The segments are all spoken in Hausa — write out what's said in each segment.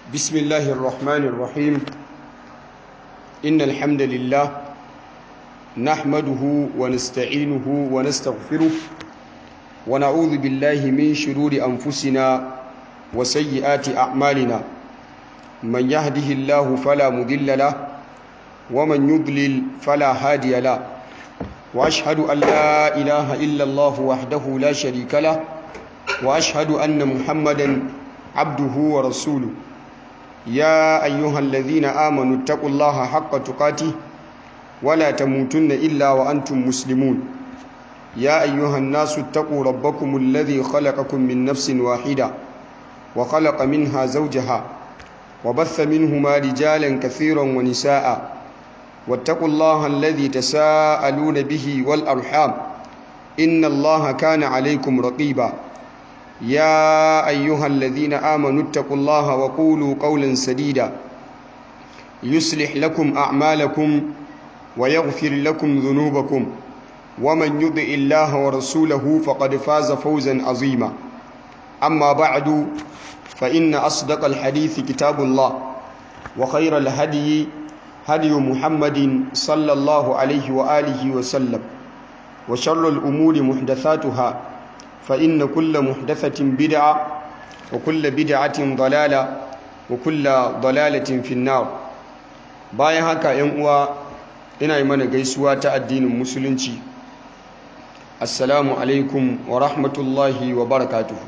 بسم الله الرحمن الرحيم إن الحمد لله نحمده ونستعينه ونستغفره ونعوذ بالله من شرور أنفسنا وسيئات أعمالنا من يهده الله فلا مضل له ومن يضلل فلا هادي له وأشهد أن لا إله إلا الله وحده لا شريك له وأشهد أن محمدا عبده ورسوله يا أيها الذين آمنوا اتقوا الله حق تقاته ولا تموتن إلا وأنتم مسلمون يا أيها الناس اتقوا ربكم الذي خلقكم من نفس واحدة وخلق منها زوجها وبث منهما رجالا كثيرا ونساء واتقوا الله الذي تساءلون به والأرحام إن الله كان عليكم رقيبا يا أيها الذين آمنوا اتقوا الله وقولوا قولا سديدا يصلح لكم أعمالكم ويغفر لكم ذنوبكم ومن يطع الله ورسوله فقد فاز فوزا عظيما أما بعد فإن أصدق الحديث كتاب الله وخير الهدي هدي محمد صلى الله عليه وآله وسلم وشر الأمور محدثاتها فإن كل محدثة بدعة وكل بدعة ضلالة وكل ضلالة في النار bayan haka ‘yan uwa ina yi mana gaisuwa ta addinin musulunci assalamu alaikum wa rahmatullahi wa barakatuhu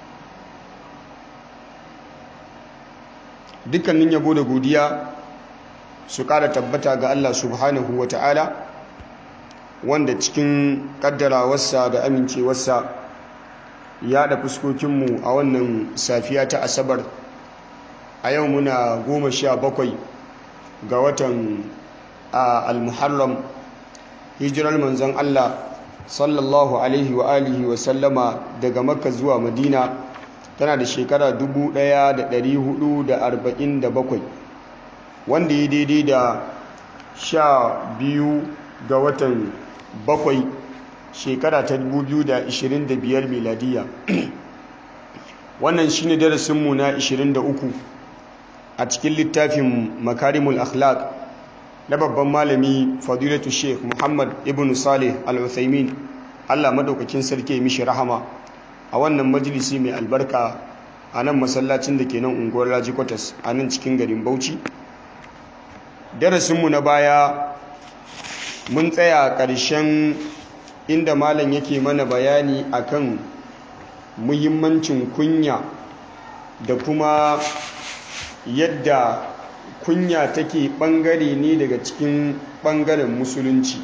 dukkanin yabo da godiya su ƙara tabbata ga Allah subhanahu wa ta'ala wanda cikin ƙaddarawarsa da amincewarsa ya da fuskokinmu a wannan safiya ta asabar a yau muna goma sha bakwai ga watan al-muharram hijirar manzon Allah sallallahu alaihi wa alihi wa sallama daga makka zuwa madina tana da shekara 1447 wanda ya daidai da sha biyu ga watan bakwai shekara ta 2025 miladiya wannan shine darasinmu na 23 a cikin littafin makarimul akhlaq na babban malami fadilatu sheikh muhammad ibn salih al-uthaymin allah madaukakin sarki mishi rahama a wannan majalisi mai albarka a nan masallacin da ke nan unguwar raji kwatas a nan cikin garin bauchi darasinmu na baya mun tsaya ƙarshen inda malam yake mana bayani akan muhimmancin kunya da kuma yadda kunya take bangare ne daga cikin bangaren musulunci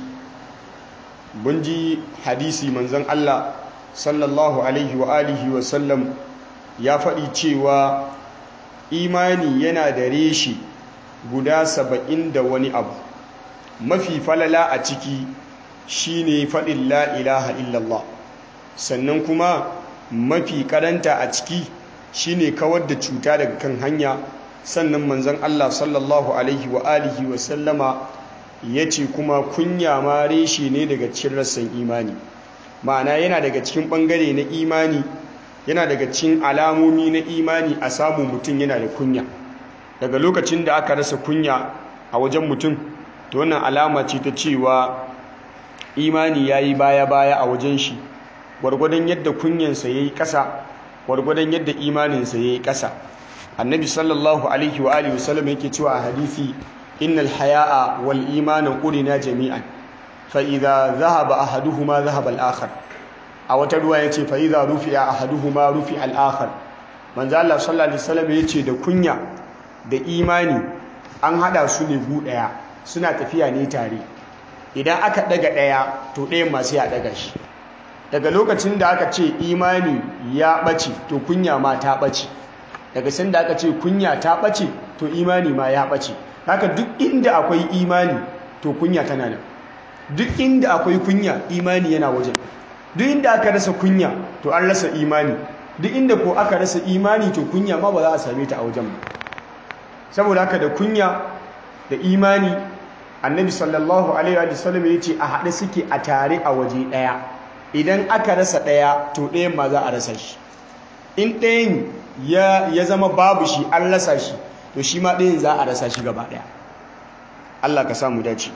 mun ji hadisi manzon Allah sallallahu alaihi wa alihi wa sallam ya faɗi cewa imani yana da reshi guda saba'in da wani abu mafi falala a ciki shine faɗin la ilaha illallah sannan kuma mafi karanta a ciki shine kawar da cuta daga kan hanya sannan manzon Allah sallallahu alaihi wa alihi wa sallama yace kuma kunya ma reshe ne daga cikin rassan imani ma'ana yana daga cikin bangare na imani yana daga cikin alamomi na imani a samu mutum yana da kunya daga lokacin da aka rasa kunya a wajen mutum to wannan alama ce ta cewa imani yayi baya-baya a wajen shi gwargwadon yadda kunyansa yayi ƙasa gwargwadon yadda imaninsa yayi ƙasa annabi sallallahu alaihi wa alihi wasallam yake cewa a hadisi innal haya'a wal imana qulina jami'an fa idza dhahaba ahaduhuma dhahaba al-akhar a wata ruwa yace fa idza rufi'a ahaduhuma rufi'a al-akhar manzo Allah sallallahu alaihi wasallam yace da kunya da imani an hada su ne gu daya suna tafiya ne tare idan aka daga daya to ɗayan ma sai a daga shi daga lokacin da aka ce imani ya bace to kunya ma ta bace daga sanda aka ce kunya ta ɓace to imani ma ya ɓace haka duk inda akwai imani to kunya tana nan duk inda akwai kunya imani yana wajen duk inda aka rasa kunya to an rasa imani duk inda ko aka rasa imani to kunya ma ba za a same ta a wajen ba saboda haka da kunya da imani annabi sallallahu alaihi wa sallam ya ce a haɗe suke a tare a waje ɗaya idan aka rasa ɗaya to ɗayan ma za a rasa shi in ɗayan ya zama babu shi an rasa shi to shi ma ɗayan za a rasa shi gaba ɗaya Allah ka samu dace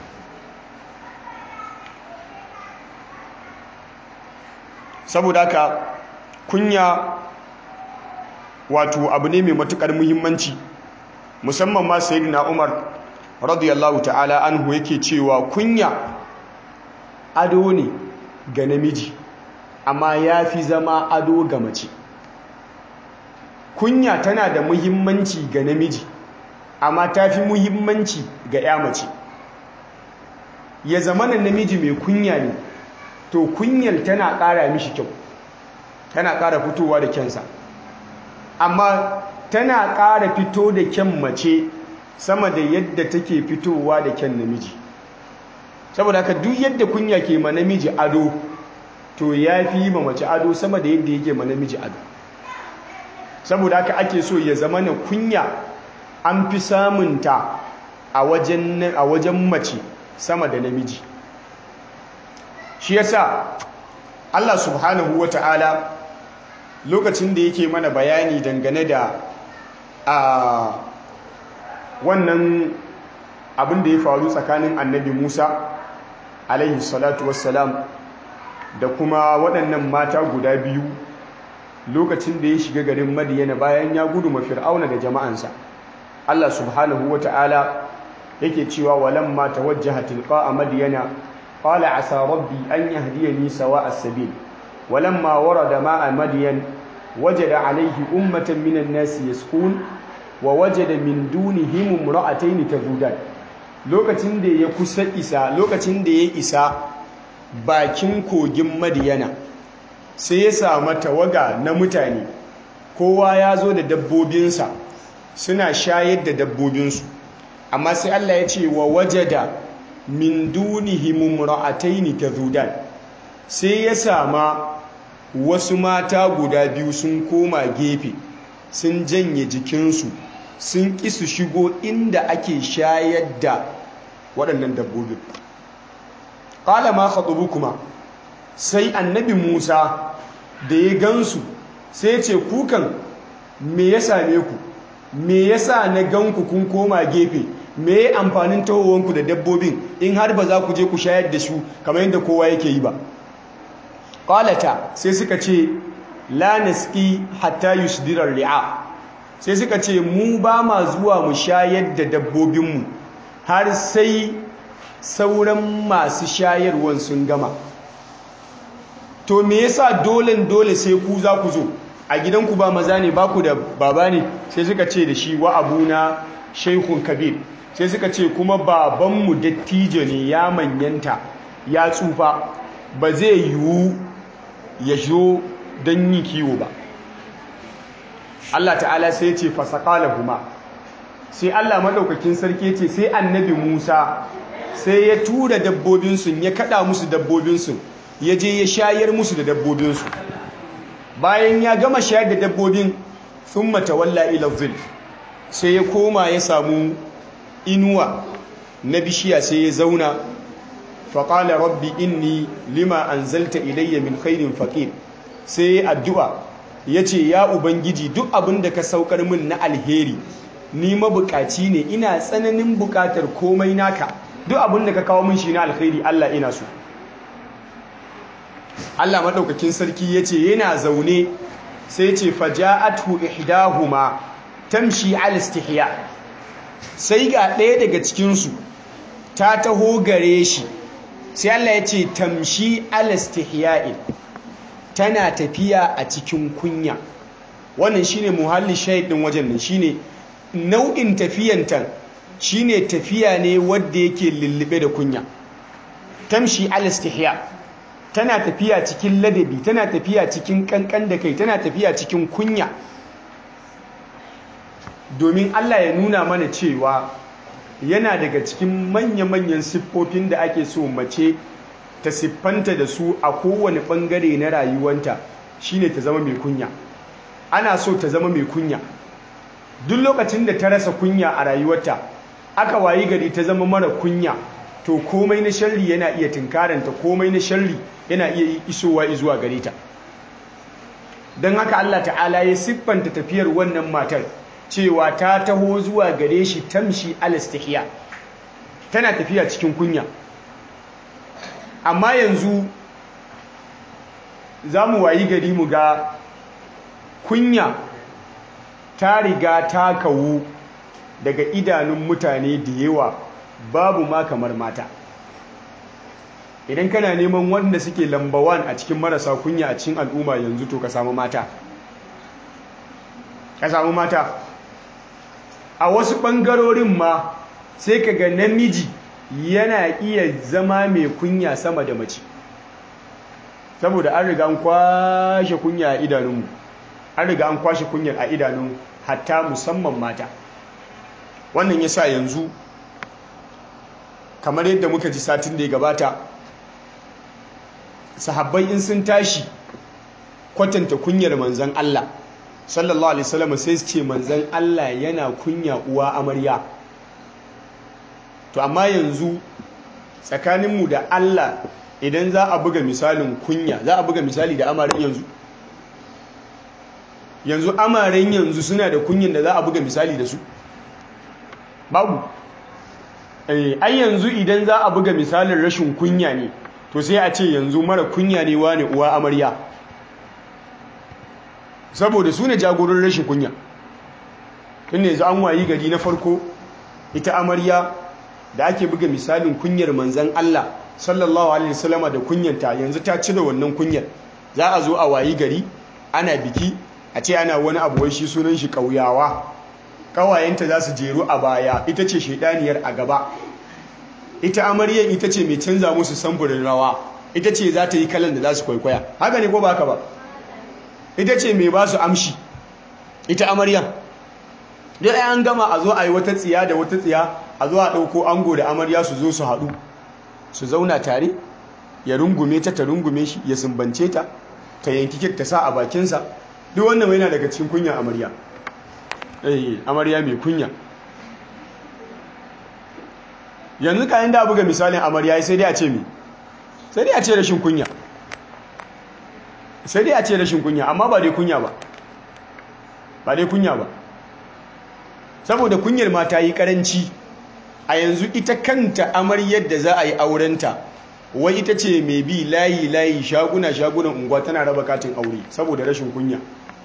saboda haka kunya wato abu ne mai matukar muhimmanci musamman ma sayyidina Umar radiyallahu ta'ala anhu yake cewa kunya ado ne ga namiji amma ya fi zama ado ga mace kunya tana da muhimmanci ga namiji amma ta fi muhimmanci ga ya mace ya zama na namiji mai kunya ne to kunyar tana ƙara mishi kyau tana ƙara fitowa da kyansa amma tana ƙara fito da kyan mace sama da yadda take fitowa da kyan namiji saboda haka duk yadda kunya ke ma namiji ado to ya fi ma mace ado sama da yadda yake ma namiji ado saboda haka ake so ya zama na kunya an fi samunta a wajen mace sama da namiji shi yasa Allah subhanahu wa ta'ala lokacin da yake mana bayani dangane da a wannan abin da ya faru tsakanin annabi Musa alaihi salatu wassalam da kuma waɗannan mata guda biyu lokacin da ya shiga garin madiyana bayan ya gudu ma fir'auna da jama'ansa Allah subhanahu wa ta'ala yake cewa walamma tawajjaha tilqa madiyana qala asa rabbi an yahdiyani sawa as-sabil walamma warada ma'a madiyan wajada alayhi ummatan minan nasi yasqun wa wajada min dunihim imra'atayn tazudan lokacin da ya kusa isa lokacin da ya isa bakin kogin madiyana sai ya samu tawaga na mutane kowa ya zo da dabbobinsa suna shayar da dabbobinsu amma sai Allah ya ce wa wajada min dunihim imra'atayn tazudan sai ya sama wasu mata guda biyu sun koma gefe sun janye jikinsu sun ƙi su shigo inda ake shayar da waɗannan dabbobin ƙala ma kuma sai annabi musa da ya gansu sai ce kukan me ya same ku me yasa na ganku kun koma gefe me ya amfanin tahowanku da dabbobin in har ba za ku je ku shayar da su kamar yadda kowa yake yi ba ƙalata sai suka ce la naski hatta yusdirar ri'a sai suka ce mu ba ma zuwa mu shayar da dabbobinmu har sai sauran masu shayarwan sun gama to me yasa dolen dole sai ku za ku zo a gidanku ba maza ne ba ku da baba ne sai suka ce da shi wa abuna shaikhun kabir sai suka ce kuma babanmu dattijo ne ya manyanta ya tsufa ba zai yiwu ya zo don yi kiwo ba Allah ta'ala sai ce fasakala kuma sai Allah maɗaukakin sarki ce sai annabi Musa sai ya tura dabbobinsu ya kaɗa musu dabbobinsu ya je ya shayar musu da dabbobinsu bayan ya gama shayar da dabbobin sun matawalla ilazil sai ya koma ya samu inuwa na bishiya sai ya zauna faƙala rabbi inni lima anzalta ilayya min khairin faƙir sai ya addu'a ya ce ya ubangiji duk abin da ka saukar min na alheri ni mabukaci ne ina tsananin bukatar komai naka duk abin da ka kawo min shi na alheri Allah ina so Allah maɗaukakin sarki ya ce yana zaune sai ce faja'atu ihdahuma tamshi al istihya sai ga ɗaya daga cikinsu ta taho gare shi sai Allah ya ce tamshi al istihya'in tana tafiya a cikin kunya wannan shine muhalli shahid din wajen nan shine nau'in tafiyanta shine tafiya ne wanda yake lullube da kunya tamshi al-istihya tana tafiya cikin ladabi tana tafiya cikin kankan da kai tana tafiya cikin kunya domin Allah ya nuna mana cewa yana daga cikin manya-manyan siffofin da ake so mace ta siffanta da su a kowane bangare na rayuwanta shine ta zama mai kunya ana so ta zama mai kunya duk lokacin da ta rasa kunya a rayuwarta aka wayi gari ta zama mara kunya to komai na sharri yana iya tunkaranta komai na sharri yana iya isowa zuwa gare ta don haka Allah ta'ala ya siffanta tafiyar wannan matar cewa ta taho zuwa gare shi tamshi alastihiya tana tafiya cikin kunya amma yanzu za mu wayi gari mu ga kunya ta riga ta kawo daga idanun mutane da yawa babu ma kamar mata idan kana neman wanda suke lambawan a cikin marasa kunya a cikin al'umma yanzu to ka samu mata ka samu mata a wasu ɓangarorin ma sai ka ga namiji yana iya zama mai kunya sama da mace saboda an riga an kwashe kunya a idanunmu an riga an kwashe kunyar a idanun hatta musamman mata wannan ya sa yanzu kamar yadda muka ji satin da ya gabata sahabbai in sun tashi kwatanta kunyar manzan Allah sallallahu alaihi wasallam sai su ce manzan Allah yana kunya uwa amarya to amma yanzu tsakaninmu da Allah idan za a buga misalin kunya za a buga misali da amaren yanzu yanzu amaren yanzu suna da kunyan da za a buga misali da su babu ai yanzu idan za a buga misalin rashin kunya ne to sai a ce yanzu mara kunya ne wane uwa amarya saboda su ne jagorin rashin kunya tun yanzu an wayi gari na farko ita amarya da ake buga misalin kunyar manzan Allah sallallahu alaihi wasallama da kunyanta yanzu ta cire wannan kunyar za a zo a wayi gari ana biki a ce ana wani abu wai shi sunan shi ƙauyawa ƙawayenta za su jeru a baya ita ce shaidaniyar a gaba ita amaryar ita ce mai canza musu samfurin rawa ita ce za ta yi kalan da za su kwaikwaya haka ne ko ba haka ba ita ce mai ba su amshi ita amaryar dai an gama a zo a yi wata tsiya da wata tsiya a zo a ɗauko ango da amarya su zo su haɗu su zauna tare ya rungume ta ta rungume shi ya sumbance ta ta yanki kek ta sa a bakinsa duk wannan yana daga cikin kunya amarya eh amarya mai kunya yanzu kayan da buga misalin amarya sai dai a ce mi sai dai a ce rashin kunya sai dai a ce rashin kunya amma ba dai kunya ba ba dai kunya ba saboda kunyar ma ta yi karanci a yanzu ita kanta amaryar da za a yi aurenta wai ita ce mai bi layi layi shaguna shagunan unguwa tana raba katin aure saboda rashin kunya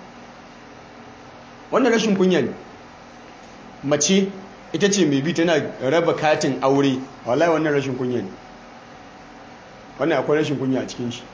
wannan rashin kunya ne mace ita ce mai bi tana raba katin aure wallahi wannan rashin kunya ne wannan akwai rashin kunya a cikin shi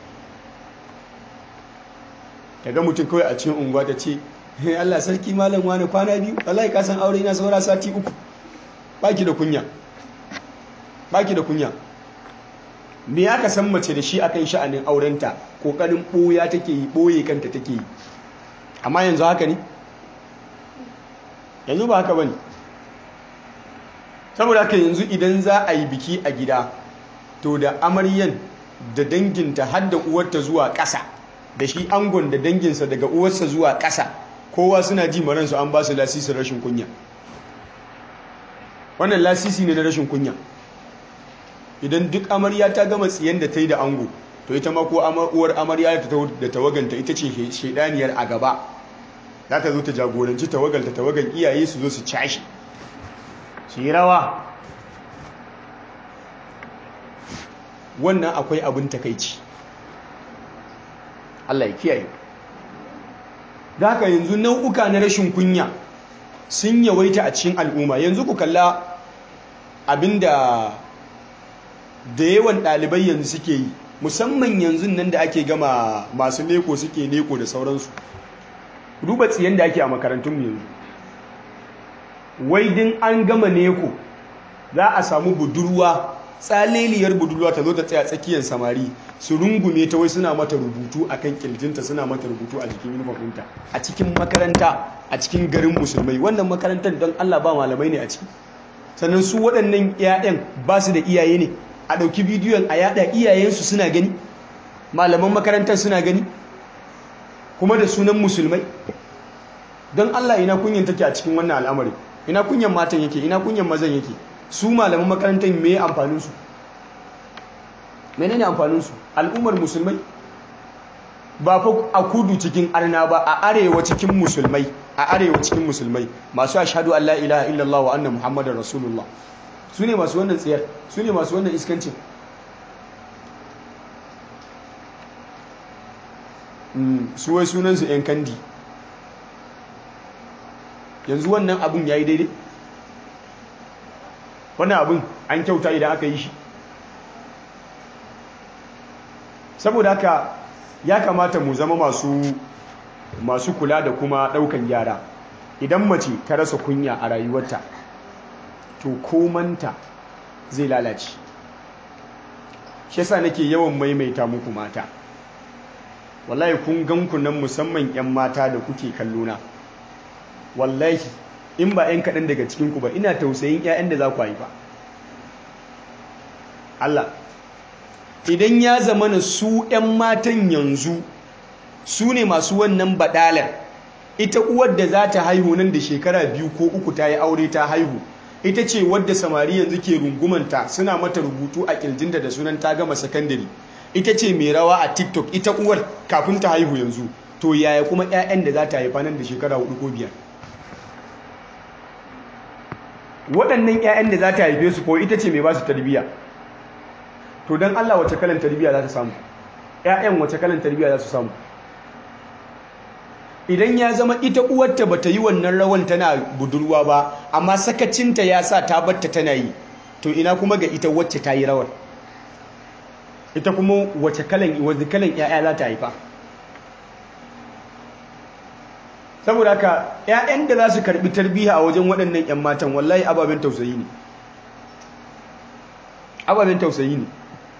daga mutum kawai a cikin unguwa ta ce Allah sarki malam wani kwana biyu wallahi ka san aure na saura sati uku baki da kunya baki da kunya me aka san mace da shi akan sha'anin aurenta kokarin boya take yi boye kanta take yi amma yanzu haka ne yanzu ba haka bane saboda haka yanzu idan za a yi biki a gida to da amaryan da danginta har da uwarta zuwa ƙasa da shi angon da danginsa daga uwarsa zuwa ƙasa kowa suna ji maransu an ba su lasisin rashin kunya wannan lasisi ne na rashin kunya idan duk amarya ta gama tsiyan da ta yi da ango to ita ma ko uwar amarya da tawaganta ita ce shaidaniyar a gaba za ta zo ta jagoranci tawagalta tawagan iyaye su zo su cashi su yi rawa wannan akwai abin takaici Allah ya kiyaye da haka yanzu nau'uka na rashin kunya sun yawaita a cikin al'umma yanzu ku kalla abinda da yawan ɗalibai yanzu suke yi musamman yanzu nan da ake gama masu leko suke leko da sauransu duba tsiyan da ake a makarantunmu yanzu wai din an gama neko za a samu budurwa tsaleliyar budurwa ta zo ta tsaya tsakiyar samari su rungume ta wai suna mata rubutu a kan kirjinta suna mata rubutu a jikin uniform ɗinta a cikin makaranta a cikin garin musulmai wannan makarantar don allah ba malamai ne a ciki sannan su waɗannan 'ya'yan ba su da iyaye ne a ɗauki bidiyon a yaɗa iyayensu suna gani malaman makarantar suna gani kuma da sunan musulmai don allah ina kunyan take a cikin wannan al'amari ina kunyan matan yake ina kunyan mazan yake su malaman makarantar me amfaninsu menene amfaninsu al'ummar musulmai ba fa a kudu cikin arna ba a arewa cikin musulmai a arewa cikin musulmai masu ashhadu an la ilaha illallah wa anna muhammadar rasulullah su ne masu wannan tsiyar su ne masu wannan iskancin su wai sunansu 'yan kandi yanzu wannan abin ya yi daidai wannan abin an kyauta idan aka yi shi saboda haka ya kamata mu zama masu masu kula da kuma daukan gyara idan mace ta rasa kunya a rayuwarta to komanta zai lalace shi yasa nake yawan maimaita muku mata wallahi kun ganku nan musamman 'yan mata da kuke kallona wallahi in ba 'yan kaɗan daga cikinku ba ina tausayin 'ya'yan da za ku haifa Allah idan ya zama na su 'yan matan yanzu su ne masu wannan baɗalar ita uwar da za ta haihu nan da shekara biyu ko uku ta yi aure ta haihu ita ce wadda samari yanzu ke rungumanta suna mata rubutu a ƙirjinta da sunan ta gama sakandare ita ce mai rawa a tiktok ita uwar kafin ta haihu yanzu to yaya kuma 'ya'yan da za ta haifa nan da shekara hudu ko biyar waɗannan 'ya'yan da za ta haife su ko ita ce mai ba su tarbiyya to don allah wace kalan tarbiyya za ta samu 'ya'yan wace kalan tarbiyya za su samu idan ya zama ita uwarta ba ta yi wannan rawan tana budurwa ba amma sakacinta ya sa ta batta tana yi to ina kuma ga ita wacce ta yi rawar ita kuma wace kalan wace kalan ƴaƴa za ta haifa saboda haka ƴaƴan da za su karbi tarbiyya a wajen waɗannan ƴan matan wallahi ababen tausayi ne ababen tausayi ne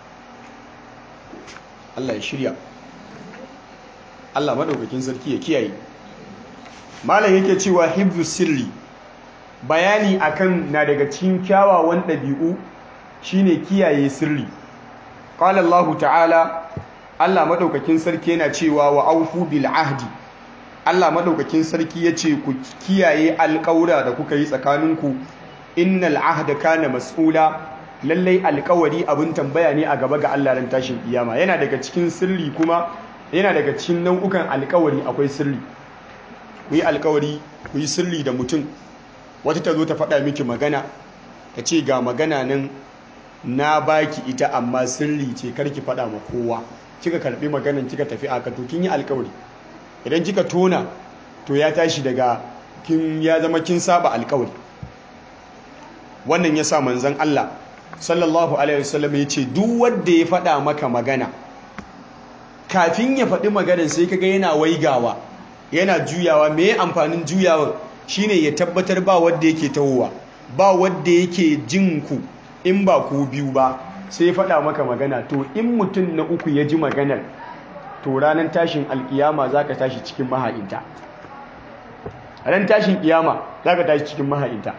Allah ya shirya Allah madaukakin sarki ya kiyaye malam yake cewa hibzu sirri bayani akan na daga cikin kyawawan ɗabi'u shine kiyaye sirri qala Allah ta'ala Allah madaukakin sarki yana cewa wa aufu bil ahdi Allah madaukakin sarki yace ku kiyaye alƙawura da kuka yi tsakaninku innal ahda kana mas'ula lallai alƙawari abin tambaya ne a gaba ga Allah ran tashin kiyama yana daga cikin sirri kuma yana daga cikin nau'ukan alƙawari akwai sirri ku yi alƙawari ku yi sirri da mutum wata ta zo ta faɗa miki magana ta ce ga magana nan na baki ita amma sirri ce karki faɗa ma kowa kika karɓi maganan kika tafi aka to kin yi alƙawari idan kika tona to ya tashi daga kin ya zama kin saba alƙawari wannan yasa manzon Allah sallallahu alaihi wasallam ya ce duk wanda ya faɗa maka magana kafin ya faɗi maganar sai kaga yana waigawa yana juyawa me amfanin juyawar shine ya tabbatar ba wanda yake tahowa ba wanda yake jin ku in ba ku biyu ba sai ya faɗa maka magana to in mutum na uku ya ji maganar to ranar tashin alkiyama zaka tashi cikin maha'inta ran tashin kiyama zaka tashi cikin maha'inta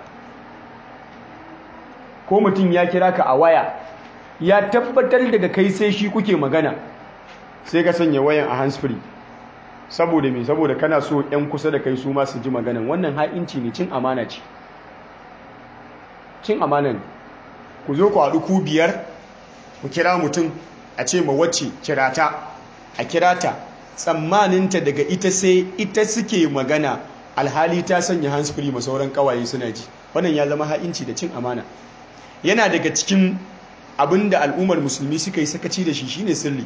ko mutum ya kira ka a waya ya tabbatar daga kai sai shi kuke magana sai ka sanya wayan a handsfree saboda me saboda kana so yan kusa da kai su ma su ji maganan wannan ha'inci ne cin amana ce cin amana ne ku zo ku haɗu ku biyar ku kira mutum a ce ma wacce kira ta a kira ta tsammaninta daga ita sai ita suke magana alhali ta sanya handsfree ma sauran kawaye suna ji wannan ya zama ha'inci da cin amana yana daga cikin abin da al'ummar musulmi suka yi sakaci da shi shine sirri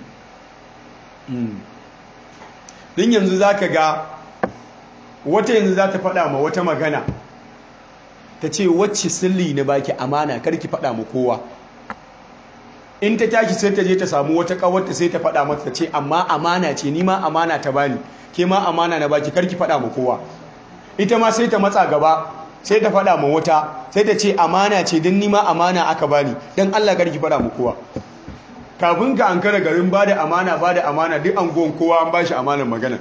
din yanzu za ka ga wata yanzu za ta faɗa ma wata magana ta ce wacce sirri na baki amana karki faɗa ma kowa in ta tashi sai ta je ta samu wata ƙawarta sai ta faɗa mata ta ce amma amana ce ni ma amana ta bani ke ma amana na baki karki faɗa ma kowa ita ma sai ta matsa gaba sai ta faɗa ma wata sai ta ce amana ce don nima amana aka bani don Allah karki faɗa ma kowa kafin ka an kara garin ba da amana ba da amana duk an gon kowa an ba shi amanar magana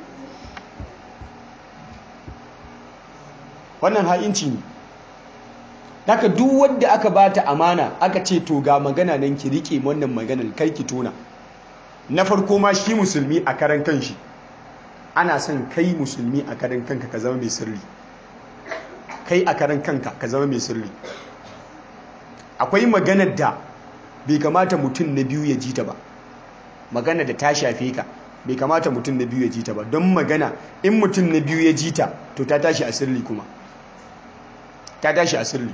wannan ha'inci ne daga duk wadda aka ba ta amana aka ce to ga magana nan ki rike wannan maganar kai ki tona na farko ma shi musulmi a karan kanshi ana son kai musulmi a karan kanka ka zama mai sirri kai a karan kanka ka zama mai sirri akwai maganar da bai kamata mutum na biyu ya ji ta ba magana da ta shafe ka bai kamata mutum na biyu ya ji ta ba don magana in mutum na biyu ya ji ta to ta tashi a sirri kuma ta tashi a sirri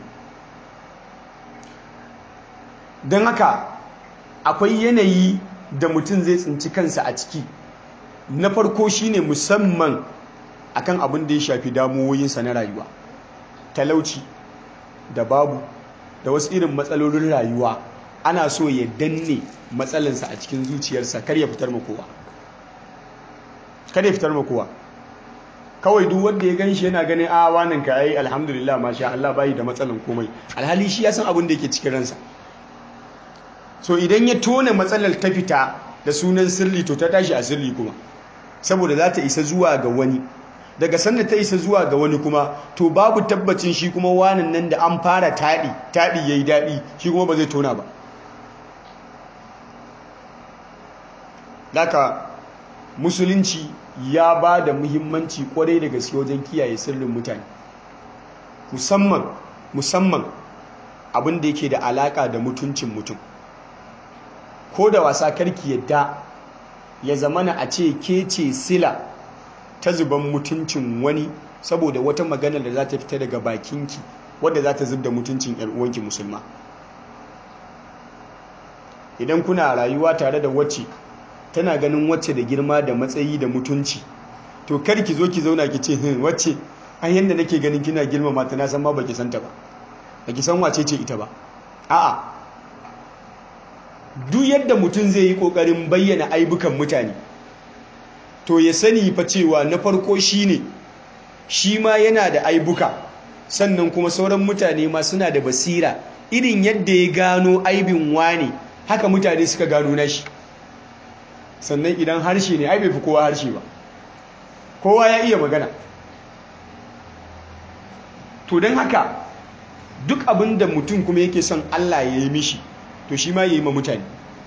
don haka akwai yanayi da mutum zai tsinci kansa a ciki na farko shine musamman akan abin da ya shafi damuwoyinsa na rayuwa talauci da babu da wasu irin matsalolin rayuwa ana so ya danne matsalinsa a cikin zuciyarsa kar ya fitar makowa kar ya fitar makowa kawai duk wanda ya gan shi yana ganin a wannan ka yi alhamdulillah masha Allah bayi da matsalan komai alhali shi ya san abin da yake cikin ransa so idan ya tona matsalar ta fita da sunan sirri to ta tashi a sirri kuma saboda za ta isa zuwa ga wani daga sanda ta isa zuwa ga wani kuma to babu tabbacin shi kuma wanan nan da an fara taɗi taɗi ya yi daɗi shi kuma ba zai tona ba daga musulunci ya ba da muhimmanci kwarai da gaske wajen kiyaye sirrin mutane musamman musamman abin da yake da alaka da mutuncin mutum ko da wasa karki yadda ya zamana a ce ke ce sila ta zuban mutuncin wani saboda wata maganar da za ta fita daga bakinki wadda za ta zub da mutuncin uwanki musulma idan kuna rayuwa tare da wacce tana ganin wacce da girma da matsayi da mutunci to kar ki zo ki zauna ki ce hin wacce ai yanda nake ganin kina girmama ta na san ma baki santa ba baki san wace ce ita ba a'a duk yadda mutum zai yi kokarin bayyana aibukan mutane to ya sani fa cewa na farko shine shi ma yana da aibuka sannan kuma sauran mutane ma suna da basira irin yadda ya gano aibin wani haka mutane suka gano nashi sannan idan harshe ne ai bai fi kowa harshe ba kowa ya iya magana to don haka duk abin da mutum kuma yake son Allah ya yi mishi to shi ma ya yi ma mutane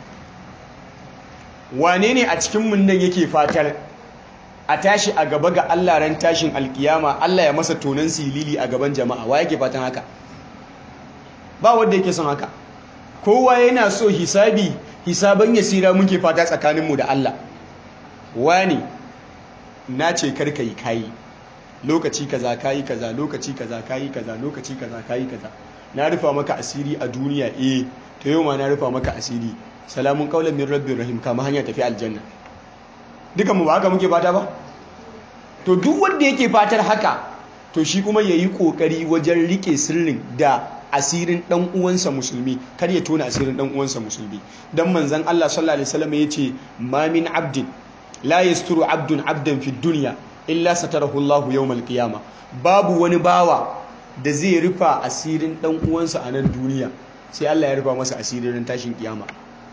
wane ne a cikin mun nan yake fatar a tashi a gaba ga Allah ran tashin alkiyama Allah ya masa tonan silili a gaban jama'a wa yake fatan haka ba wanda yake son haka kowa yana so hisabi hisaban yasira muke fata tsakaninmu da Allah wani na ce karka yi kayi lokaci kaza kayi kaza lokaci kaza kayi kaza lokaci kaza kayi kaza na rufa maka asiri a duniya eh to yau ma na rufa maka asiri salamun qaulan min rabbir rahim kama hanya tafi aljanna dukan mu ba haka muke fata ba to duk wanda yake fatar haka to shi kuma yayi kokari wajen rike sirrin da asirin dan uwansa musulmi kar ya tona asirin dan uwansa musulmi dan manzon Allah sallallahu alaihi wasallam yace ma min abdin la yasturu abdun abdan fi dunya illa satarahu Allah yawmal qiyama babu wani bawa da zai rufa asirin dan uwansa a nan duniya sai Allah ya rufa masa asirin tashin kiyama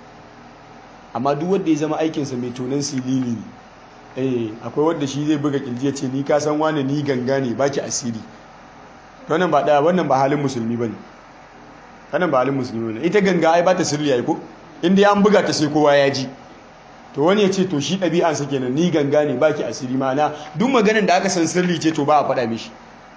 amma duk wanda ya zama aikinsa mai tonan silili ne eh akwai wanda shi zai buga kirji ya ce ni ka san wani ni ganga ne baki asiri wannan ba daya wannan ba halin musulmi bane wannan ba halin musulmi bane ita ganga ai ba ta sirri ai ko inda an buga ta sai kowa ya ji to wani ya ce to shi ɗabi'ansa kenan ni ganga ne baki asiri mana duk maganin da aka san sirri ce to ba a faɗa mishi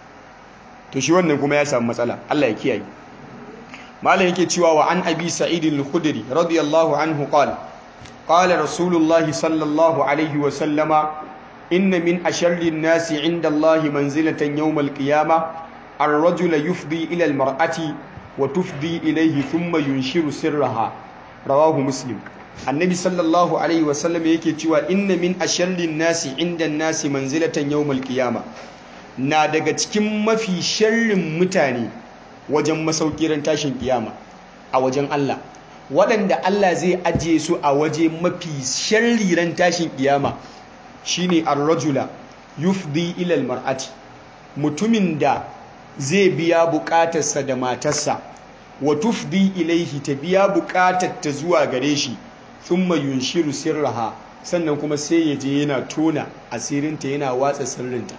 to shi wannan kuma ya samu matsala Allah ya kiyaye malam yake cewa wa an abi sa'id al-khudri radiyallahu anhu qala qala rasulullah sallallahu alaihi wa sallama inna min asharri an-nasi 'inda Allah manzilatan yawm al-qiyamah ar-rajulu yufdi ila al-mar'ati wa tufdi ilayhi thumma yunshiru sirraha rawahu muslim annabi sallallahu alaihi wasallam yake cewa inna min asharrin nasi inda nasi manzilatan yawmal qiyama na daga cikin mafi sharrin mutane wajen masaukiran tashin kiyama a wajen Allah waɗanda Allah zai ajiye su a waje mafi sharriran tashin kiyama shine ar-rajula yufdi ila al-mar'ati mutumin da zai biya bukatarsa da matarsa wa tufdi ilaihi ta biya bukatar ta zuwa gare shi thumma yunshiru sirraha sannan kuma sai ya je yana tona asirinta yana watsa sirrinta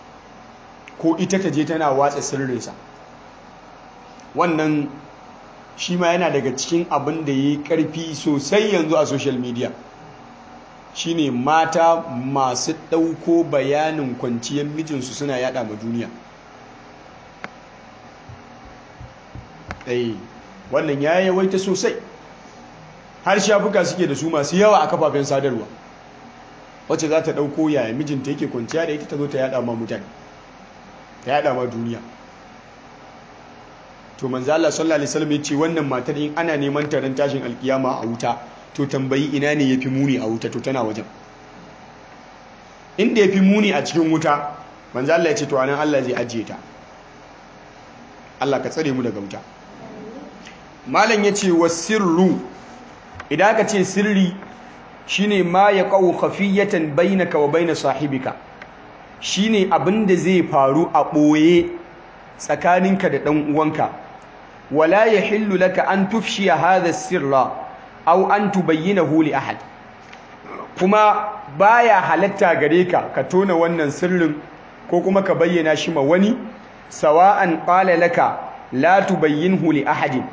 ko ita ta je tana watsa sirrinsa wannan shi ma yana daga cikin abin da ya yi ƙarfi sosai yanzu a social media shine mata masu ɗauko bayanin kwanciyar mijinsu suna yada ma duniya ɗaya wannan ya yawaita sosai har shafuka suke da su masu yawa a kafafen sadarwa wacce za ta ɗauko yaya mijinta yake kwanciya da ita ta zo ta yada ma mutane ta yada ma duniya to manzo Allah sallallahu alaihi wasallam yace wannan matar in ana neman taron tashin alkiyama a wuta to tambayi ina ne yafi muni a wuta to tana wajen inda yafi muni a cikin wuta manzo Allah yace to anan Allah zai ajiye ta Allah ka tsare mu daga wuta malam yace wasirru idan aka ce sirri shine ma yaqau khafiyatan bainaka wa bain sahibika shine abinda zai faru a boye tsakaninka da dan uwanka wala yahillu laka an tufshiya hadha sirra aw an tubayyinahu li ahad kuma baya halatta gare ka ka tona wannan sirrin ko kuma ka bayyana shi ma wani sawa'an qala laka la tubayyinhu li ahadin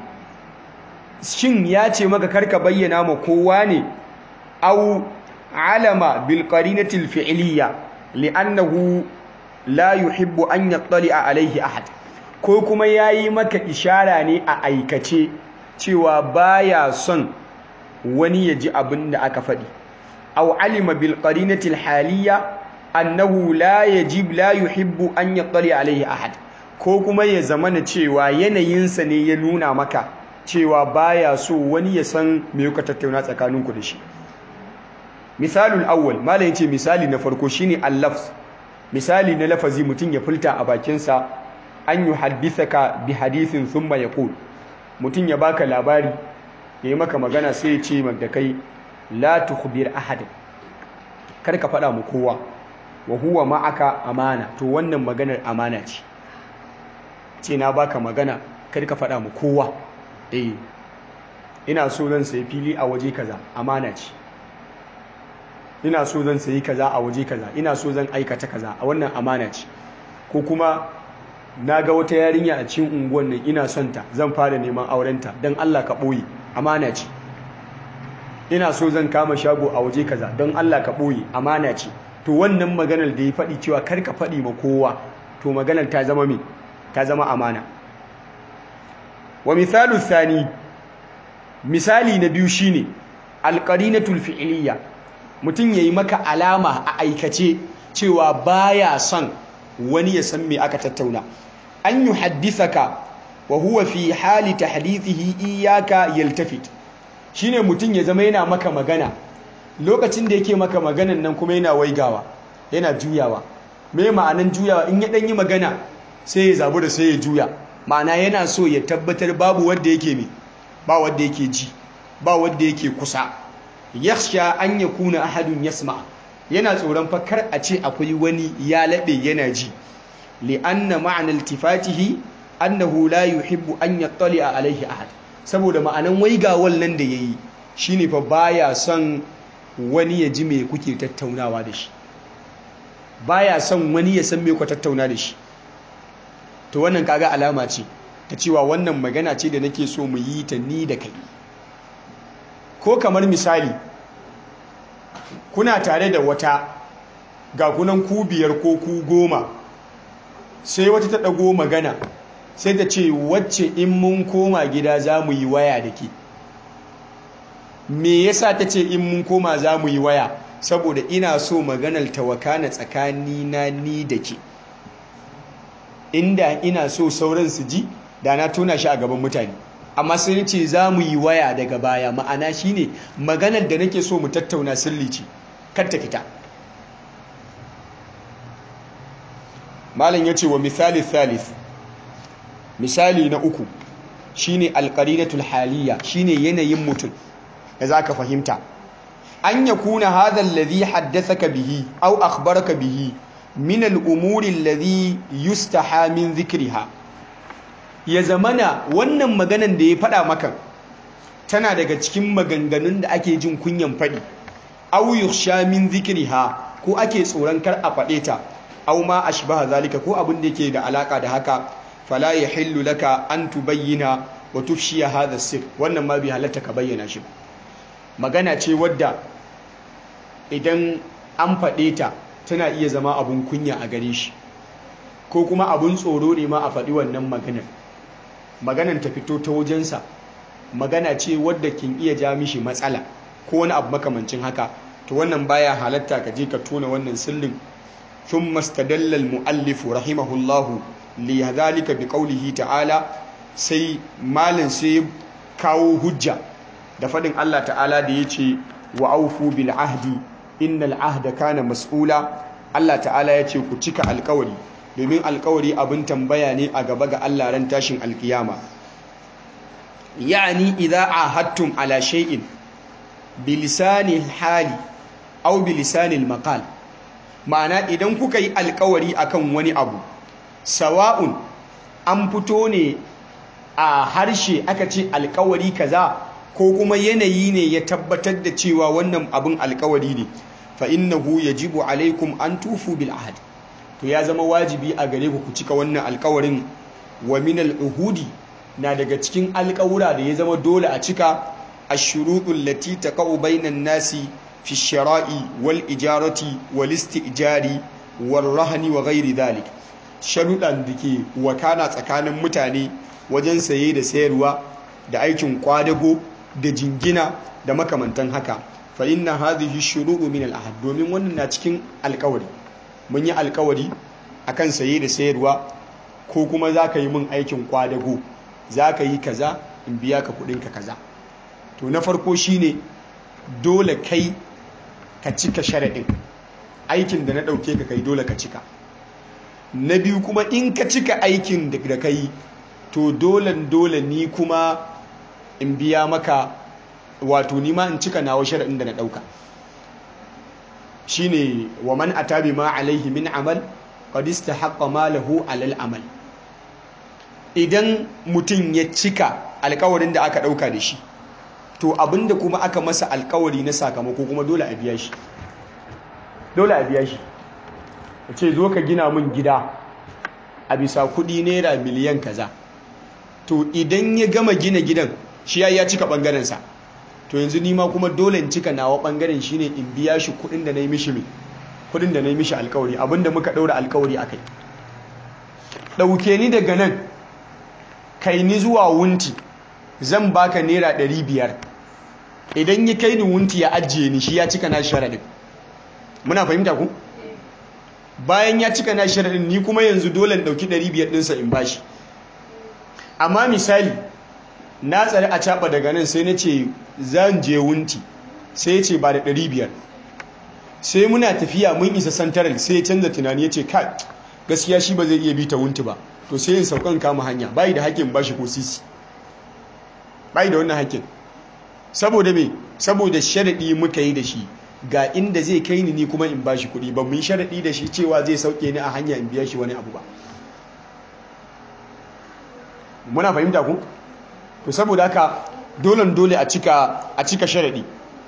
shin ya ce maka karka bayyana ma kowa ne aw alama bil qarinati al fi'liyya li'annahu la yuhibbu an yattali'a alayhi ahad ko kuma yayi maka ishara ne a aikace cewa baya son wani ya ji abin da aka faɗi aw alima bil qarinati al haliyya annahu la yajib la yuhibbu an yattali'a alayhi ahad ko kuma ya zamana cewa yanayinsa ne ya nuna maka cewa baya so wani ya san me kuka tattauna tsakaninku da shi misalul awwal malam yace misali na farko shine al-lafz misali na lafazi mutum ya fulta a bakinsa an yuhaddithaka bi hadithin thumma yaqul mutum ya baka labari yayi maka magana sai ya ce da kai la tukhbir ahad kar ka faɗa mu kowa wa huwa ma'aka amana to wannan maganar amana ce ce na baka magana kar ka faɗa mu kowa eh ina so zan sayi fili a waje kaza amana ce ina so zan sayi kaza a waje kaza ina so zan aikata kaza a wannan amana ce ko kuma na ga wata yarinya a cikin unguwan nan ina son ta zan fara neman aurenta don Allah ka ɓoye amana ce ina so zan kama shago a waje kaza don Allah ka ɓoye amana ce to wannan maganar da ya faɗi cewa kar ka faɗi ma kowa to maganar ta zama me ta zama amana wa misalu thani misali na biyu shine alqarinatul fi'liyya mutum yayi maka alama a aikace cewa baya son wani ya san me aka tattauna an yuhaddithaka wa huwa fi hali tahdithihi iyyaka yaltafit shine mutum ya zama yana maka magana lokacin da yake maka maganan nan kuma yana waigawa yana juyawa me ma'anan juyawa in ya dan yi magana sai ya zabu da sai ya juya ma'ana yana so ya tabbatar babu wanda yake me ba wanda yake ji ba wanda yake kusa yakhsha an yakuna ahadun yasma yana tsoron fakar a ce akwai wani ya labe yana ji li'anna ma'ana iltifatihi annahu la yuhibbu an yattali'a alaihi ahad saboda ma'anan waigawal nan da yayi shine fa baya son wani ya ji me kuke tattaunawa da shi baya son wani ya san me ku tattauna da shi to wannan kaga alama ce ta cewa wannan magana ce da nake so mu yi ta ni da kai ko kamar misali kuna tare da wata ga kunan ku biyar ko ku goma sai wata ta ɗago magana sai ta ce wacce in mun koma gida za mu yi waya da ke me yasa ta ce in mun koma za mu yi waya saboda ina so maganar tawakana tsakani na ni da ke inda ina so sauran su ji da na tona shi a gaban mutane amma sai ce za mu yi waya daga baya ma'ana shine maganar da nake so mu tattauna sirri ce kar ta fita malam ya ce wa misali thalith misali na uku shine alqarinatul haliya shine yanayin mutum da zaka fahimta an yakuna hadha alladhi haddathaka bihi aw akhbaraka bihi min al-umuri alladhi yustaha min dhikriha ya zamana wannan maganan da ya faɗa maka tana daga cikin maganganun da ake jin kunyan faɗi aw yukhsha min dhikriha ko ake tsoron kar a faɗe ta aw ma ashbaha zalika ko abin da yake da alaka da haka fala yahillu laka an tubayyana wa tufshiya hadha sir wannan ma bai halatta ka bayyana shi magana ce wadda idan an faɗe ta tana iya zama abun kunya a gare shi ko kuma abun tsoro ne ma a faɗi wannan maganar maganar ta fito ta wajensa magana ce wadda kin iya ja mishi matsala ko wani abu makamancin haka to wannan baya halatta ka je ka tona wannan sirrin ثم استدل المؤلف رحمه الله لذلك بقوله تعالى sai malin sai kawo hujja da fadin Allah ta'ala da yace wa aufu bil ahdi innal ahda kana mas'ula Allah ta'ala yace ku cika alkawari domin alkawari abin tambaya ne a gaba ga Allah ran tashin alkiyama yani idza ahadtum ala shay'in bilisani hali aw bilisani maqal ma'ana idan kuka yi alkawari akan wani abu sawa'un an fito ne a harshe aka ce alkawari kaza ko kuma yanayi ne ya tabbatar da cewa wannan abin alkawari ne fa innahu yajibu alaikum an tufu bil ahad to ya zama wajibi a gare ku ku cika wannan alkawarin wa min al uhudi na daga cikin alkawura da ya zama dole a cika ashurutul lati taqau bainan nasi fi shara'i wal ijarati wal istijari wal rahani wa ghairi dhalik sharuɗan da ke wakana tsakanin mutane wajen saye da sayarwa da aikin kwadago da jingina da makamantan haka fa inna hadhihi shuru'u min al ahad domin wannan na cikin alkawari mun yi alkawari akan saye da sayarwa ko kuma zaka yi min aikin kwadago zaka yi kaza in biya ka kudin ka kaza to na farko shine dole kai ka cika sharaɗin aikin da na ɗauke ka kai dole ka cika na biyu kuma in ka cika aikin da ka yi to dole dole ni kuma in biya maka wato ni ma in cika nawa sharaɗin da na ɗauka shine wa man atabi ma alaihi min amal qad istahaqqa malahu alal amal idan mutum ya cika alkawarin da aka ɗauka da shi to abinda kuma aka masa alkawari na sakamako kuma dole a biya shi dole a biya shi ya ce zo ka gina min gida a bisa kudi naira miliyan kaza to idan ya gama gina gidan shi ya ya cika bangarensa to yanzu nima kuma dole in cika nawa bangaren shine in biya shi kudin da na yi mishi mai kudin da na yi mishi alkawari abinda muka daura alkawari a kai ɗauke ni daga nan kai ni zuwa wunti zan baka naira ɗari biyar idan ya kai ni wunti ya ajiye ni shi ya cika na sharaɗin muna fahimta ku bayan ya cika na sharaɗin ni kuma yanzu dole ɗauki ɗari biyar ɗinsa in bashi amma misali na tsari a caɓa daga nan sai na ce zan je wunti sai ce ba da ɗari biyar sai muna tafiya mun isa santaral sai ya canza tunani ya ce kai gaskiya shi ba zai iya bi ta wunti ba to sai yin saukan kama hanya bayi da haƙƙin bashi ko sisi bayi da wannan haƙƙin saboda me saboda sharaɗi muka yi da shi ga inda zai kai ni ni kuma in bashi kuɗi ba mu yi sharaɗi da shi cewa zai sauke ni a hanya in biya shi wani abu ba muna fahimta ku to saboda haka dole dole a cika a cika sharaɗi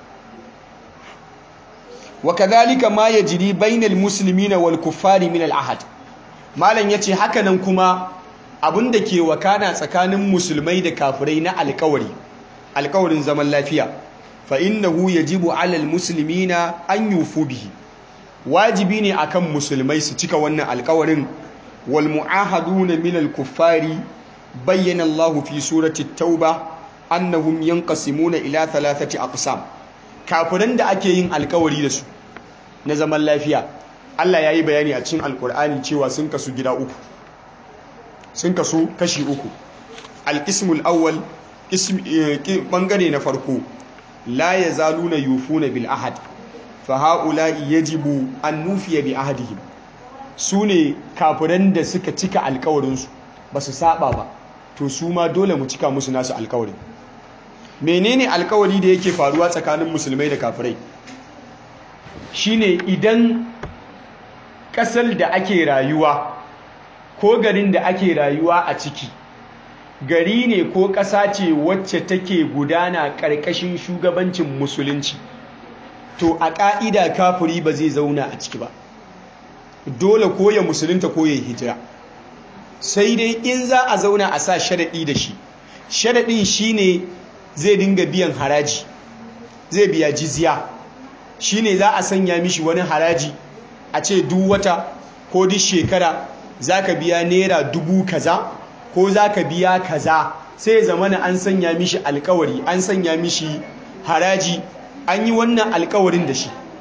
wa kadhalika ma yajri bainal muslimina wal kuffari min al ahad malam yace haka nan kuma abinda ke wakana tsakanin musulmai da kafirai na alƙawari alƙawarin zaman lafiya fa innahu yajibu ala al muslimina an yufu bihi wajibi ne akan musulmai su cika wannan alƙawarin wal muahaduna min al kuffari bayyana Allah fi surati tauba annahum yanqasimuna ila thalathati aqsam kafiran da ake yin alƙawari da su na zaman lafiya Allah ya yi bayani a cikin alkur'ani cewa sun kasu gida uku sun kasu kashi uku alƙismul awwal ɓangare na farko la ya zaluna yufuna bil ahad fa ha'ula'i yajibu an nufiya bi ahadihim su ne kafiran da suka cika alkawarinsu ba su saba ba to su ma dole mu cika musu nasu alkawarin menene alkawari da yake faruwa tsakanin musulmai da kafirai shine idan ƙasar da ake rayuwa ko garin da ake rayuwa a ciki gari ne ko ƙasa ce wacce take gudana ƙarƙashin shugabancin musulunci to a ƙa'ida kafiri ba zai zauna a ciki ba dole ko ya musulunta ko ya hijira sai dai in za a zauna a sa sharaɗi da shi sharaɗin shine zai dinga biyan haraji zai biya jizya shine za a sanya mishi wani haraji a ce duk wata ko duk shekara za ka biya naira dubu kaza ko za ka biya kaza sai zamana an sanya mishi alkawari an sanya mishi haraji an yi wannan alkawarin da shi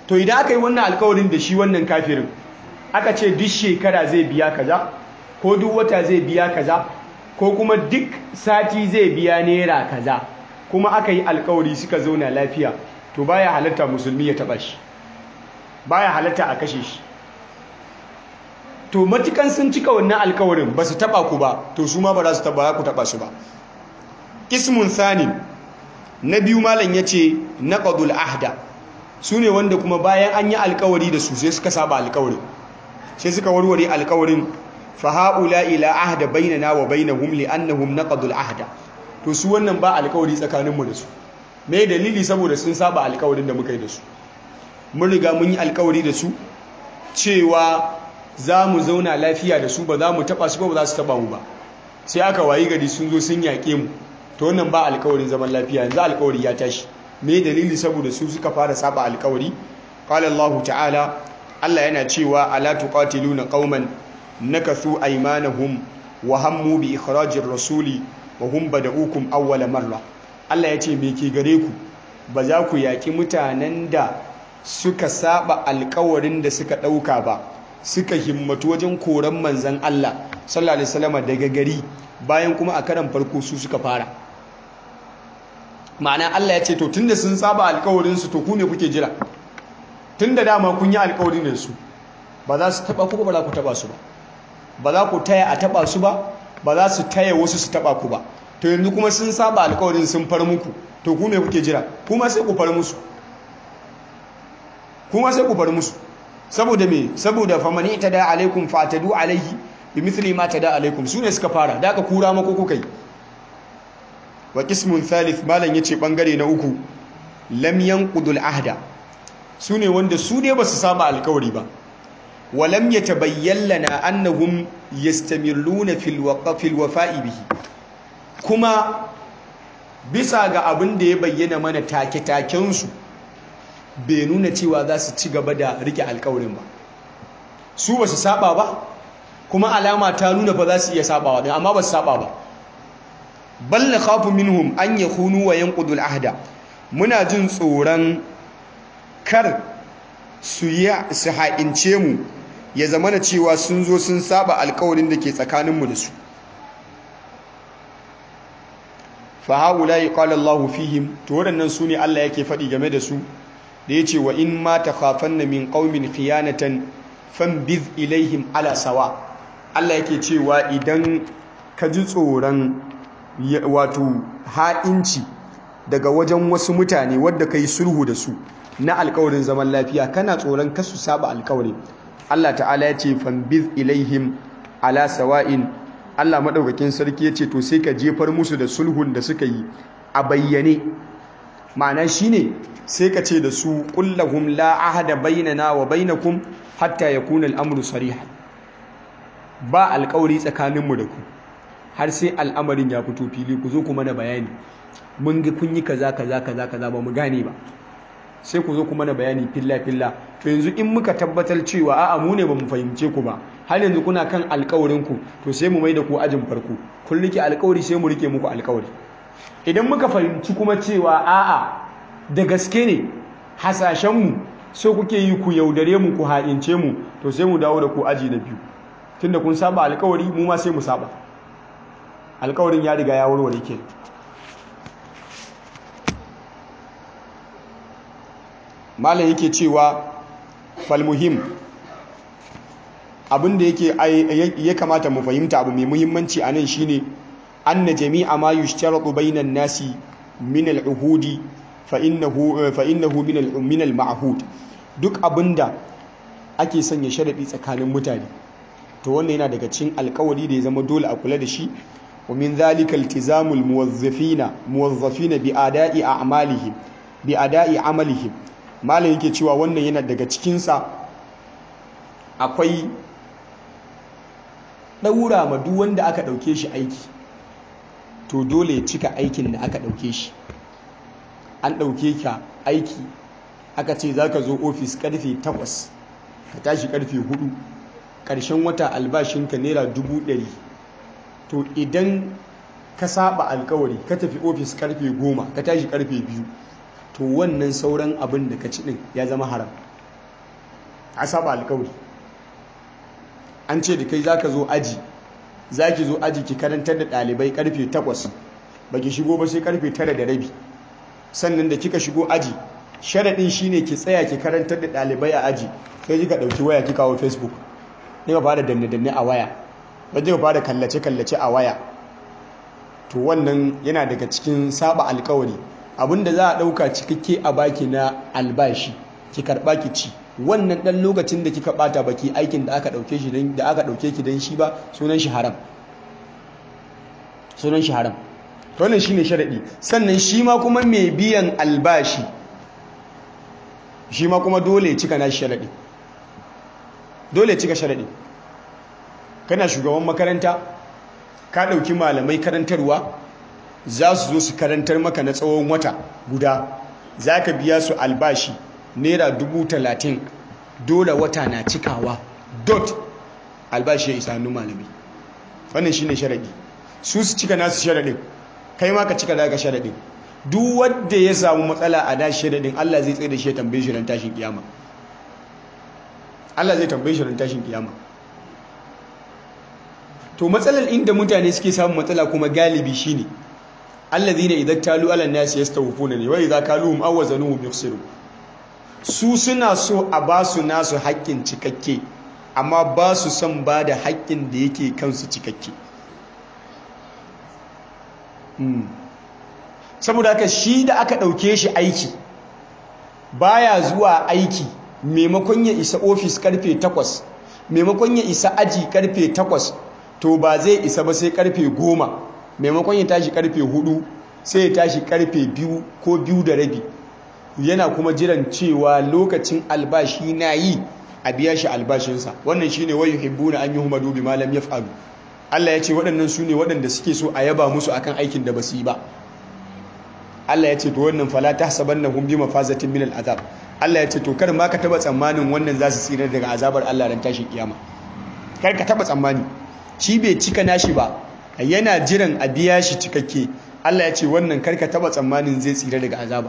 to idan aka yi wannan alkawarin da shi wannan kafirin aka ce duk shekara zai biya kaza ko duk wata zai biya kaza ko kuma duk sati zai biya naira kaza kuma aka yi alkawari suka zauna lafiya to baya halatta musulmi ya taba shi baya halatta a kashe shi to matukan sun cika wannan alkawarin ba su taba ku ba to su ma ba za su taba ku taba su ba ismun sanin na biyu malam ya ce naqadul ahda su ne wanda kuma bayan an yi alkawari da su sai suka saba alkawarin sai suka warware alkawarin fa haula ila ahda bainana wa bainahum li annahum naqadul ahda to su wannan ba alkawari tsakaninmu da su me dalili saboda sun saba alkawarin da muka yi da su mun riga mun yi alkawari da su cewa za mu zauna lafiya da su ba za mu taba su ba ba za su taba mu ba sai aka wayi gari sun zo sun yaƙe mu to wannan ba alkawarin zaman lafiya yanzu alkawari ya tashi me dalili saboda su suka fara saba alkawari qala Allah ta'ala Allah yana cewa ala tuqatiluna qauman nakathu aymanahum wa hammu bi ikhrajir rasuli wa hum bada'ukum awwala marra Allah ya ce me ke gare ku ba za ku yaki mutanen da suka saba alkawarin da suka dauka ba suka himmatu wajen koran manzan Allah sallallahu alaihi wasallam daga gari bayan kuma a karan farko su suka fara ma'ana Allah ya ce to tunda sun saba alkawarin su to ku ne kuke jira tunda dama kun yi alkawarin da su ba za su taba ku ba za ku taba su ba ba za ku taya a taba su ba ba za su taya wasu su taba ku ba to yanzu kuma sun saba alkawarin sun far muku to ku me kuke jira kuma sai ku far musu kuma sai ku far musu saboda me saboda famani tada alaikum fatadu alaihi bimithli ma tada alaikum sune suka fara da aka kura mako kuka yi wa qismun thalith malan yace bangare na uku lam yanqudul ahda sune wanda su ne basu saba alkawari ba wa lam yatabayyan lana annahum yastamirruna fil waqfil wafa'i bihi kuma bisa ga abin da ya bayyana mana take-taken su bai nuna cewa za su ci gaba da rike alkawarin ba su ba su saba ba kuma alama ta nuna ba za su iya sabawa din amma ba su saba ba bal na khafu minhum an yakhunu wa yanqudul ahda muna jin tsoron kar su ya su haƙince mu ya zama na cewa sun zo sun saba alkawarin da ke tsakaninmu da su fa haula qala Allahu fihim to waɗannan su ne Allah yake faɗi game da su da ya ce wa in ma ta na min ƙaumin khiyanatan fambiz ilaihim ala sawa Allah yake cewa idan ka ji tsoron wato ha'inci daga wajen wasu mutane wadda ka yi sulhu da su na alkawarin zaman lafiya kana tsoron kasu saba alkawari Allah ta'ala ya ce fambiz ilaihim ala sawa'in Allah maɗaukakin sarki ya ce to sai ka jefar musu da sulhun da suka yi a bayyane ma'ana shine sai ka ce da su kullahum la ahada bainana wa bainakum hatta yakuna al-amru sarihan ba alƙawari tsakaninmu da ku har sai al'amarin ya fito fili ku zo ku mana bayani mun ga kun yi kaza kaza kaza kaza ba mu gane ba sai ku zo ku mana bayani filla filla to yanzu in muka tabbatar cewa a'a mu ne ba mu fahimce ku ba har yanzu kuna kan alƙawarin ku to sai mu mai da ku ajin farko kun rike alƙawari sai mu rike muku alƙawari idan muka fahimci kuma cewa a'a da gaske ne hasashenmu so kuke yi ku yaudare mu ku ha'ince mu to sai mu dawo da ku aji na biyu tunda kun saba alkawari mu ma sai mu saba alkawarin ya riga ya warware ke malam yake cewa falmuhim abinda yake ya kamata mu fahimta abu mai muhimmanci a nan shine anna jami'a ma yushtaratu bainan nasi min al-uhudi fa'innahu min al-ma'hud duk abinda ake sanya sharaɗi tsakanin mutane to wannan yana daga cikin alkawari da ya zama dole a kula da shi wa min zalika iltizamul muwazzafina muwazzafina bi ada'i a'malihim bi ada'i amalihim malam yake cewa wannan yana daga cikin sa akwai daura ma duk wanda aka dauke shi aiki to dole ya cika aikin da aka dauke shi an ɗauke ka aiki aka ce za ka zo ofis karfe 8 ka tashi karfe 4 ƙarshen wata albashinka naira 100 to idan ka saba alkawari ka tafi ofis karfe 10 ka tashi karfe 2 to wannan sauran abin da ka ci ɗin ya zama haram a saba alkawari an ce da kai za ka zo aji za ki zo aji ki karantar da ɗalibai karfe 8 ba ki shigo ba sai karfe 9 da rabi sannan da kika shigo aji sharaɗin shine ki tsaya ki karantar da ɗalibai a aji sai kika ɗauki waya kika kawo facebook kika fara danne-danne a waya wajen kika fara kallace-kallace a waya to wannan yana daga cikin saba alkawari abinda za a ɗauka cikakke a baki na albashi ki karɓa ki ci wannan ɗan lokacin da kika ɓata baki aikin da aka ɗauke shi da aka ɗauke ki don shi ba sunan shi haram sunan shi haram wannan shine sharaɗi sannan shi ma kuma mai biyan albashi shi ma kuma dole ya cika nashi sharaɗi dole ya cika sharaɗi kana shugaban makaranta ka ɗauki malamai karantarwa za su zo su karantar maka na tsawon wata guda za ka biya su albashi naira dubu talatin dole wata na cikawa dot albashi ya isa hannun malami wannan shi ne sharaɗi su su cika nasu sharaɗin kai ma ka cika daga sharaɗin duk wadda ya samu matsala a dashi sharaɗin allah zai tsaye da shi ya tambaye shi ran tashin kiyama allah zai tambaye shi ran tashin kiyama to matsalar inda mutane suke samun matsala kuma galibi shine allazina idan talu ala nasi yastawfuna ne wa idza kaluhum aw wazanuhum yukhsiru su suna so a ba su nasu haƙƙin cikakke amma ba su son ba da haƙƙin da yake kansu cikakke saboda haka shi da aka ɗauke shi aiki baya zuwa aiki maimakon ya isa ofis karfe 8 maimakon ya isa aji karfe 8 to ba zai isa ba sai karfe 10 maimakon ya tashi karfe 4 sai ya tashi karfe 2 ko 2 da rabi yana kuma jiran cewa lokacin albashi na yi a biya shi albashinsa wannan shi ne wayu hibbuna an yi humadu bi malam ya faru Allah ya ce waɗannan su ne waɗanda suke so a yaba musu akan aikin da ba su yi ba Allah ya ce to wannan fala ta saban na hun bi mafazatin min al'azab Allah ya ce to kar ma ka taba tsammanin wannan za su tsira daga azabar Allah ran tashin kiyama kar ka taba tsammani shi bai cika nashi ba yana jiran a biya shi cikakke Allah ya ce wannan kar ka taba tsammanin zai tsira daga azaba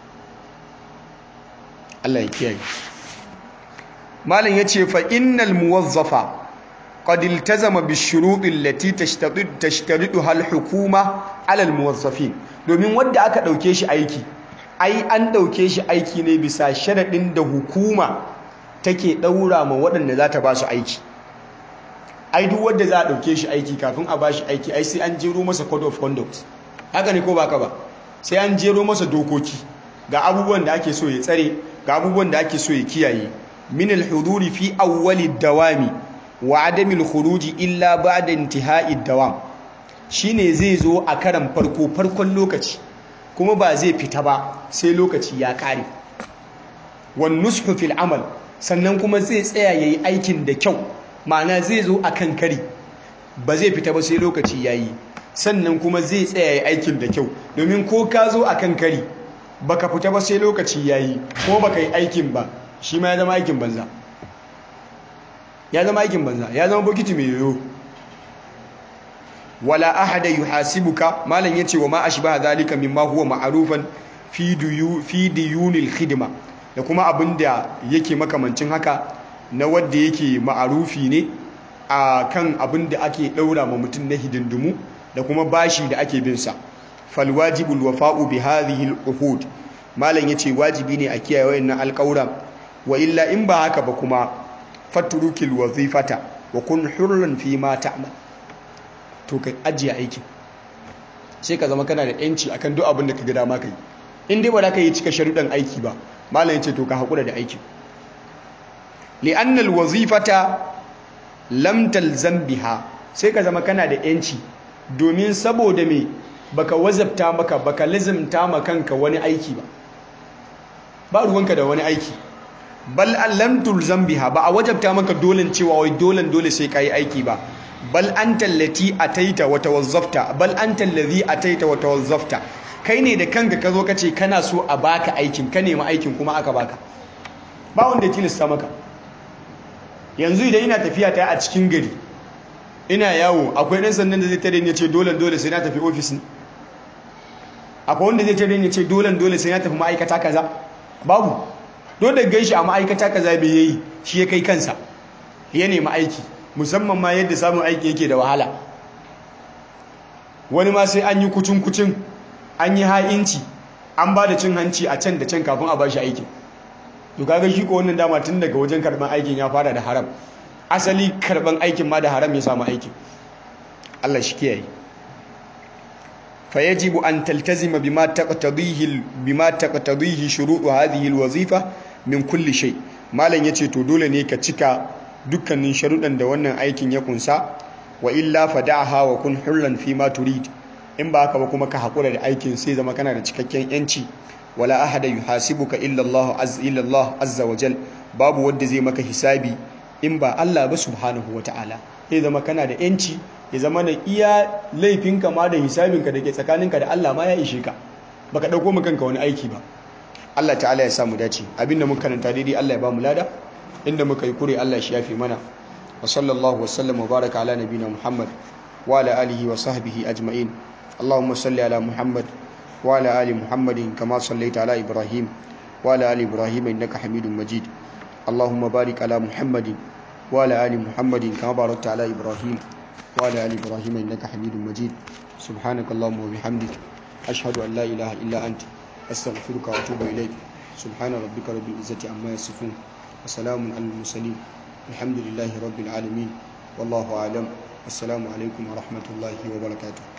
Allah ya kiyaye malam yace fa innal muwazzafa qad iltazama bishurut allati tashtadid tashtariduha alhukuma ala almuwazzafin domin wanda aka dauke shi aiki ai an dauke shi aiki ne bisa sharadin da hukuma take daura ma waɗanda za ta ba su aiki ai duk wanda za a dauke shi aiki kafin a ba shi aiki ai sai an jero masa code of conduct haka ne ko baka ba sai an jero masa dokoki ga abubuwan da ake so ya tsare ga abubuwan da ake so ya kiyaye min al-huduri fi awwali dawami wa adami al-khuruji illa ba'da intihai dawam shine zai zo a karan farko farkon lokaci kuma ba zai fita ba sai lokaci ya kare wan nushu fil amal sannan kuma zai tsaya yayi aikin da kyau ma'ana zai zo akan kari ba zai fita ba sai lokaci yayi sannan kuma zai tsaya yayi aikin da kyau domin ko ka zo akan kari baka fita ba sai lokaci yayi ko baka yi aikin ba shi ma ya zama aikin banza ya zama aikin banza ya zama bokiti mai yoyo wala ahada yuhasibuka malam yace wa ma ashbaha zalika mimma huwa ma'rufan fi duyu fi diyunil khidma da kuma abinda yake makamancin haka na wanda yake ma'arufi ne a kan abinda ake daura ma mutum na hidindimu da kuma bashi da ake bin sa fal wajibul wafa'u bi hadhihi al uhud malam yace wajibi ne a kiyaye wayannan alƙawura wa illa in ba haka ba kuma fatrukil wazifata wa kun hurran fi ma ta'mal to ka ajiye aikin sai ka zama kana da yanci akan duk abin da ka ga dama kai in dai ba za ka yi cika sharuɗan aiki ba malam yace to ka haƙura da aikin li'anna alwazifata lam talzam biha sai ka zama kana da yanci domin saboda me baka wazabta maka baka lazimta ma kanka wani aiki ba ba ruwanka da wani aiki bal lam tulzam biha ba a wajabta maka dolen cewa wai dolen dole sai kai aiki ba bal anta allati ataita wa tawazzafta bal anta allazi ataita wa tawazzafta kai ne da kanka ka zo ka ce kana so a baka aikin ka nemi aikin kuma aka baka ba wanda ya tilasta maka yanzu idan ina tafiya ta a cikin gari ina yawo akwai ɗan sandan da zai tare ni ya ce dole dole sai na tafi ofis akwai wanda zai tare ni ya ce dole dole sai na tafi ma'aikata kaza babu don da gan shi a ma'aikata kaza bai yayi shi ya kai kansa ya nemi aiki musamman ma yadda samun aiki yake da wahala wani ma sai an yi kucin kucin an yi ha'inci an ba da cin hanci a can da can kafin a ba shi aikin to kaga shi ko wannan dama tun daga wajen karban aikin ya fara da haram asali karban aikin ma da haram ya samu aikin Allah shi kiyaye فيجب أن تلتزم بما تقتضيه بما تقتضيه شروط هذه الوظيفة من كل شيء malam yace to dole ne ka cika dukkanin sharuɗan da wannan aikin ya kunsa wa illa fada'aha wa kun hurran fi ma turid in ba haka ba kuma ka hakura da aikin sai zama kana da cikakken yanci wala ahada yuhasibuka illa Allah azza illa Allah azza wa jal babu wanda zai maka hisabi in ba Allah ba subhanahu wa ta'ala sai zama kana da yanci ya zama da iya laifinka ma da hisabinka da ke tsakaninka da Allah ma ya ishe ka baka dauko mu kanka wani aiki ba Allah ta'ala ya samu dace abinda muka karanta daidai Allah ya ba mu lada inda muka yi kure Allah shi yafi mana wa sallallahu wa sallam wa baraka ala nabina Muhammad wa ala alihi wa sahbihi ajma'in Allahumma salli ala Muhammad wa ala ali Muhammadin kama sallaita ala Ibrahim wa ala ali Ibrahim innaka Hamidum Majid Allahumma barik ala Muhammadin wa ala ali Muhammadin kama barakta ala Ibrahim wa ala ali Ibrahim innaka Hamidum Majid subhanakallahumma wa bihamdik ashhadu an la ilaha illa anta أستغفرك وأتوب إليك سبحان ربك رب العزة عما يصفون وسلام على المرسلين الحمد لله رب العالمين والله أعلم السلام عليكم ورحمة الله وبركاته